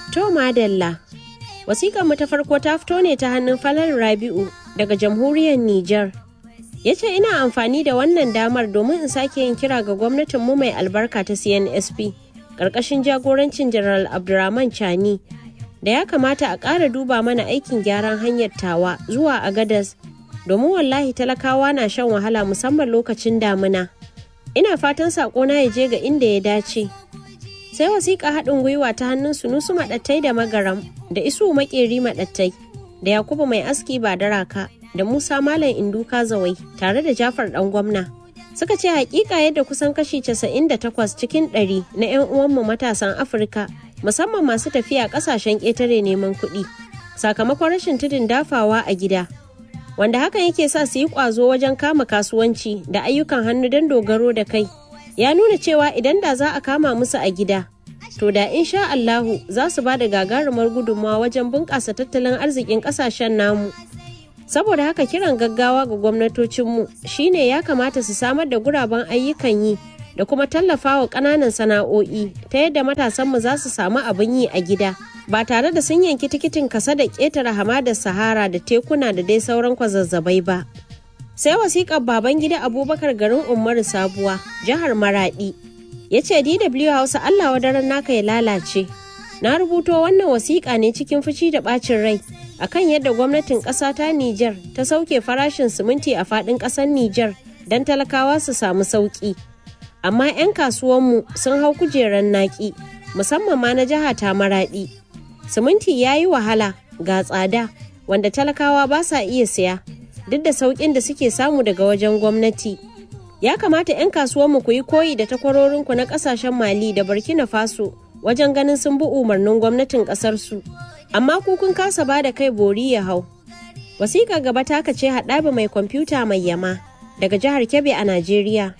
To madalla. Wasiƙar mu ta farko ta fito ne ta hannun Falal Rabi'u daga jamhuriyar Nijar. Ya ce ina amfani da wannan damar domin in sake yin kira ga gwamnatin mu mai albarka ta CNSP ƙarƙashin jagorancin General Abdurrahman Chani da ya kamata a ƙara duba mana aikin gyaran hanyar tawa zuwa Agadas domin wallahi talakawa na shan wahala musamman lokacin damina. Ina fatan saƙona ya je ga inda ya dace. sai wasiƙa haɗin gwiwa ta hannun sunusu maɗattai da magaram da isu makeri maɗattai da yakubu mai aski ba da raka da musa malam induka zawai tare da jafar ɗan gwamna suka ce hakika yadda kusan kashi 98 cikin 100 na 'yan uwanmu matasan afirka musamman masu tafiya ƙasashen ƙetare neman kuɗi sakamakon rashin tudun dafawa a gida wanda hakan yake sa su yi ƙwazo wajen kama kasuwanci da ayyukan hannu don dogaro da kai ya nuna cewa idan da za a kama musu a gida to da insha Allahu za su ba da gagarumar gudunmawa wajen bunƙasa tattalin arzikin ƙasashen namu saboda haka kiran gaggawa ga gwamnatocinmu shine ya kamata su samar da guraben ayyukan yi da kuma tallafawa ƙananan sana'o'i ta yadda matasanmu za su samu abin yi a gida ba tare da sun yanki tikitin kasa da ƙetare hamadar sahara da tekuna da dai sauran kwazazzabai ba sai wasiƙar baban gida abubakar garin umaru sabuwa jihar maradi ya ce dw hausa allah wadaran naka ya lalace na rubuto wannan wasiƙa ne cikin fushi da ɓacin rai akan yadda gwamnatin ƙasa ta niger ta sauke farashin siminti a faɗin ƙasar niger don talakawa su samu sauƙi amma 'yan kasuwanmu sun hau kujerar naƙi musamman ma na jiha ta maradi siminti ya yi wahala ga tsada wanda talakawa ba sa iya siya duk da sauƙin da suke samu daga wajen gwamnati. Ya kamata 'yan kasuwanmu ku yi koyi da takwarorinku na ƙasashen Mali da Burkina Faso wajen ganin sun bi umarnin gwamnatin ƙasarsu. Amma ku kun kasa ba da kai bori ya hau. Wasiƙa gaba taka ce haɗabi mai kwamfuta mai yama daga jihar Kebbi a Najeriya.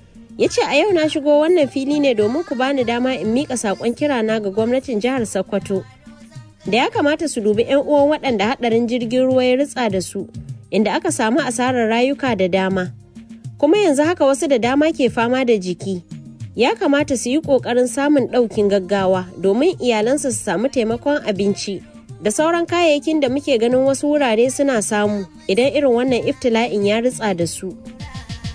Ya ce a yau na shigo wannan fili ne domin ku bani dama in miƙa saƙon kirana ga gwamnatin jihar Sokoto. Da ya kamata su dubi 'yan uwan waɗanda haɗarin jirgin ruwa ya ritsa da su. inda aka samu asarar rayuka da dama kuma yanzu haka wasu da dama ke fama da jiki ya kamata su yi ƙoƙarin samun ɗaukin gaggawa domin iyalansu su samu taimakon abinci da sauran kayayyakin da muke ganin wasu wurare suna samu idan irin wannan iftila'in ya ritsa da su